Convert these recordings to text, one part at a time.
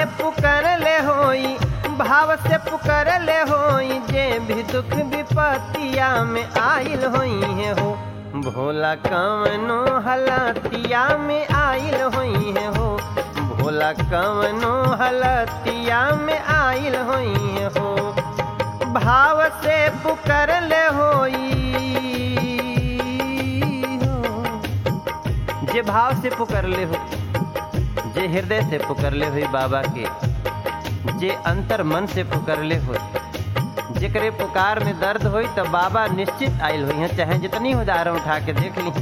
pucker ले होई भाव से पुकर ले होई जे भी दुख विपतिया में आइल होई है हो भोला कवनो हलतिया में आइल होई है हो भोला कवनो हलतिया में आइल होई है हो भाव से पुकर ले होई हो जे भाव से पुकर ले हो जे हृदय से पुकर ले हुई बाबा के जे अंतर मन से पुकर ले हो जेकरे पुकार में दर्द होई तो बाबा निश्चित आयल हुई है चाहे जितनी उदाहरण उठा के देख ली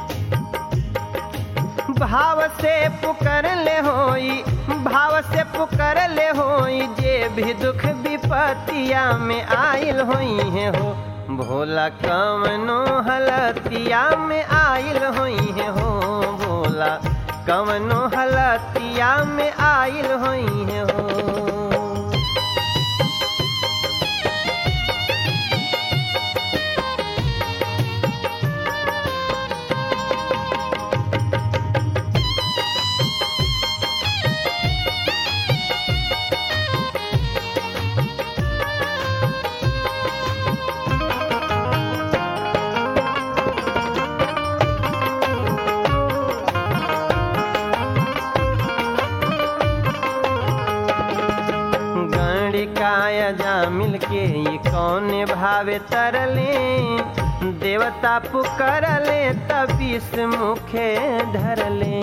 भाव से पुकर ले होई भाव से पुकर ले होई जे भी दुख विपतिया में आइल होई है हो भोला कवनो हलतिया में आइल होई है हो भोला कवनो हलतिया में आइल होई है हो गणिकाय जा मिल के ये कौन भावे तरले देवता पुकरले तबीस मुखे धरले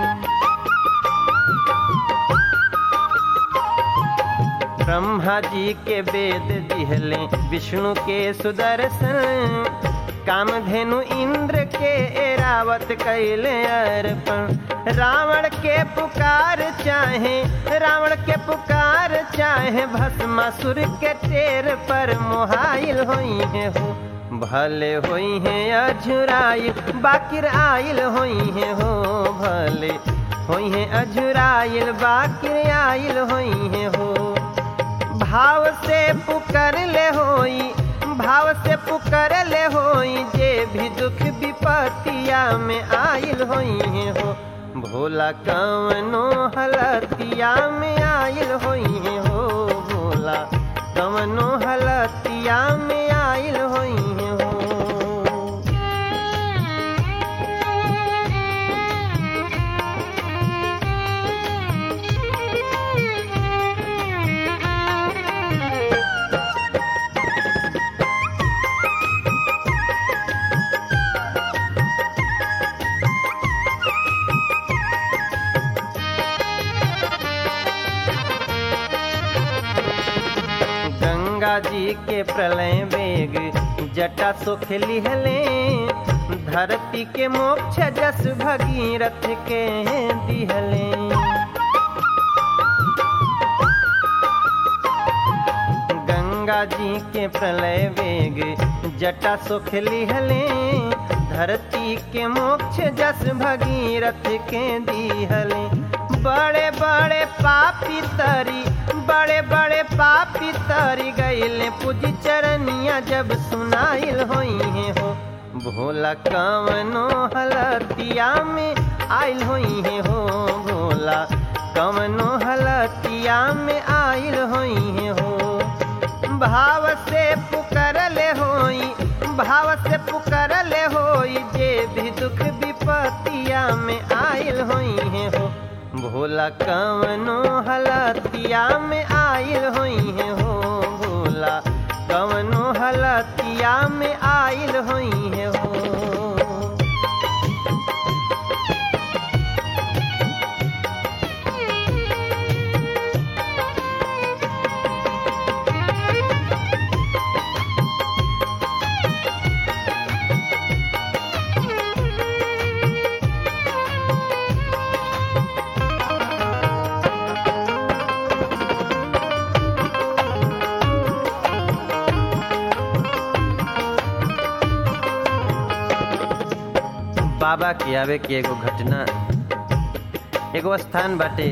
ब्रह्मा जी के वेद दिहले विष्णु के सुदर्शन कामधेनु इंद्र के एरावत कैले अर्पण रावण के पुकार चाहे रावण के पुकार चाहे भस्मासुर के टेर पर मोहाइल होई है हो भले होई है अझुराई बाकिर आइल होई है हो भले होई है अझुराइल बाकिर आइल होई है हो भाव से पुकर ले होई भाव से पुकर ले होई जे भी दुख विपतिया में आइल होई है हो भोला कवनो हलतिया में आइल होई है हो भोला कवनो हलतिया में आइल होई है हो गंगा जी के प्रलय वेग जटा सुख लिहले धरती के मोक्ष जस भगीरथ के दिहले गंगा जी के प्रलय वेग जटा सुख लिहले धरती के मोक्ष जस भगीरथ के दिहले बड़े बड़े पापी तरी बड़े बड़े पापी तरी गईले पूजी चरनिया जब सुनाइल होई है हो भोला कवनो हलतिया में आइल होई है हो भोला कवनो हलतिया में आइल होई है हो भाव से पुकर ले होई भाव से पुकर ले होई जे भी दुख विपतिया में आइल होई है हो भोला कवनो हलतिया में आइल होई है हो भोला कवनो हलतिया में आइल होई है हो बाबा के आवे के एगो घटना एगो स्थान बाटे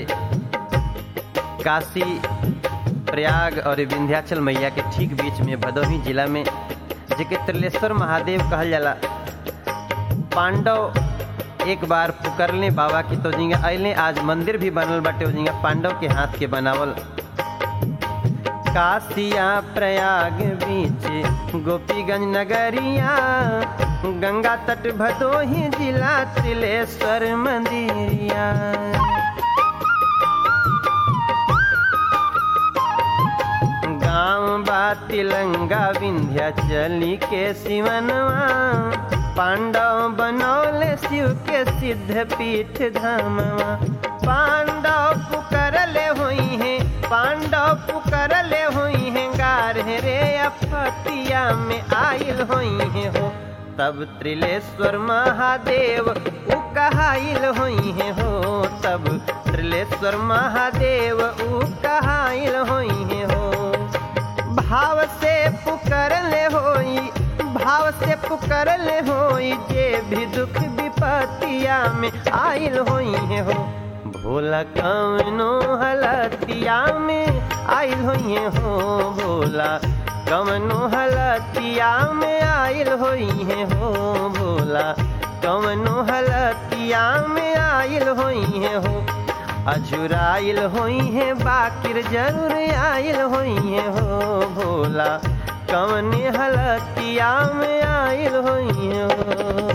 काशी प्रयाग और विंध्याचल मैया के ठीक बीच में भदोही जिला में जेके त्रिलेश्वर महादेव कहल जाला पांडव एक बार पुकरले बाबा की तो जिंगा अले आज मंदिर भी बनल बाटे जिंगा पांडव के हाथ के बनावल काशिया प्रयाग बीच गोपीगंज नगरिया गंगा तट भदोही जिला तिलेश्वर मंदिरिया गाँव बा तिलंगा विंध्याचली के सिवनवा पांडव बनौले शिव के सिद्ध पीठ धामवा पांडव पुकरले हुई हैं पांडव पुकरले हुई हैं गार रे अपतिया में आयल हुई हैं हो तब त्रिलेश्वर महादेव उ कहाइल हुई हैं हो तब त्रिलेश्वर महादेव उ कहाइल हुई हैं हो भाव से पुकरले होई भाव से पुकरले होई जे भी दुख विपतिया में आइल होई है हो भोला कवनो हलतिया में आइल होई है हो भोला कवनो हलतिया में आइल होई है हो भोला कवनो हलतिया में आइल होई है हो अजुराइल होई है बाकिर जरूर आइल होई है हो भोला कवने हलतिया में आइल होई है हो